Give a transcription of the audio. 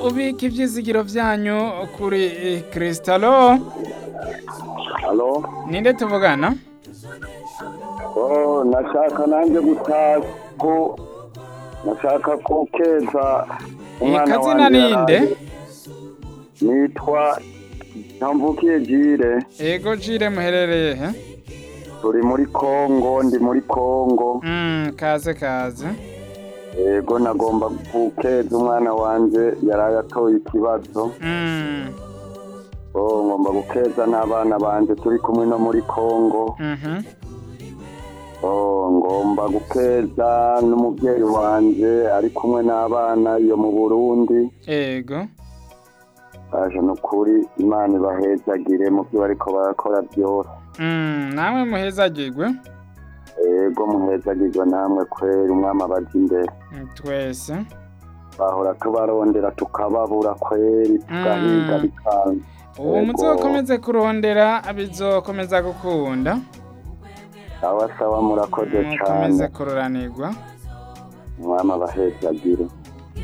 ubika ivyizigiro vyanyu kuri Kristalo Halo? ninde tuvugana Oh, nashaka nanjye gutaha ko nashaka ko keza kazina wanje ninde? yaraye. Nitwa Ntamvukiye Jire, ego jire muherereye he turi muri Kongo, ndi muri Kongo. Mm, kaze kaze Yego nagomba gukeza umwana wanje yaraye atoye ikibazo. Mm, Oh, ngomba gukeza n'abana banje turi kumwe no muri Kongo. mhm. Oh, ngomba gukeza n'umubyeyi wanje ari kumwe n'abana iyo mu Burundi. ego aje nukuri imana ibahezagire mu byo bariko barakora byose Mm, namwe muhezagirwe ego muhezagirwe namwe kweri umwami abaja imbere Mm, twese bahora tubarondera tukababura kweri tugahiga Mm. bikanga ubu Ego. muzokomeze kurondera bizokomeza gukunda sawa sawa murakoze cane mukomeze kururanirwa umwami abahezagire